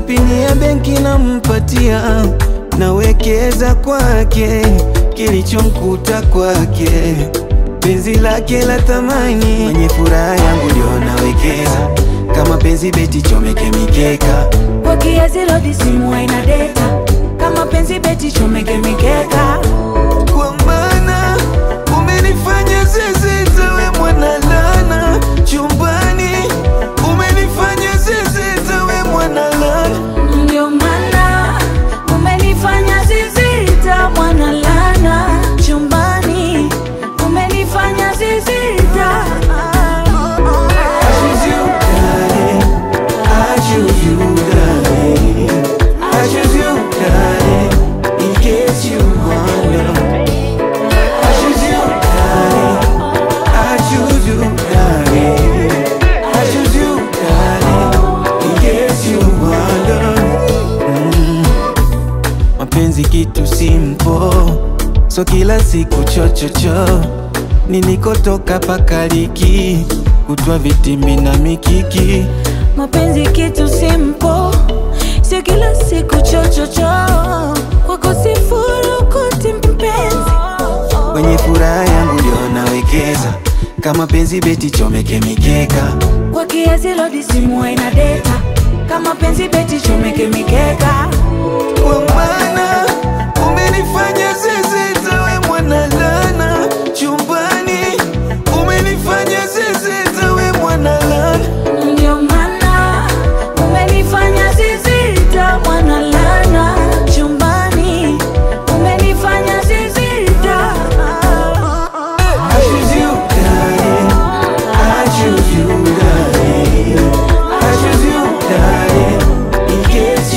pini ya benki nampatia, nawekeza kwake, kilichomkuta kwake, penzi lake la thamani, mwenye furaha yangu ndio nawekeza, kama penzi beti chomeke mikeka Kwa kiasi lodi simu haina data Kama penzi beti chomeke mikeka kwa maana umenifanya zezeta, we mwana lana chumbani, umenifanya zezeta, we mwana lana Ndio maana umenifanya zizita mwana lana chumbani umenifanya zizita I choose you, darling. I choose you, darling. I choose you, darling. In case you wonder. I choose you, darling. I choose you, darling. I choose you, darling. In case you wonder. Mm. Mapenzi kitu simple, so kila siku chochocho nilikotoka pakaliki kutwa vitimbi na mikiki mapenzi kitu simple sio kila siku chochocho kwako sifurukuti mpenzi kwenye furaha yangu ndio nawekeza kama penzi beti chomeke mikeka kwa kiasi lodi simu haina data kama penzi beti chomeke mikeka kwa maana umenifanya zezeta we mwana lana chumbani umenifanya zezeta we mwana lana ndio maana umenifanya zizita mwana lana chumbani umenifanya zizita I choose you, darling. I choose you, darling. I choose you, darling. In case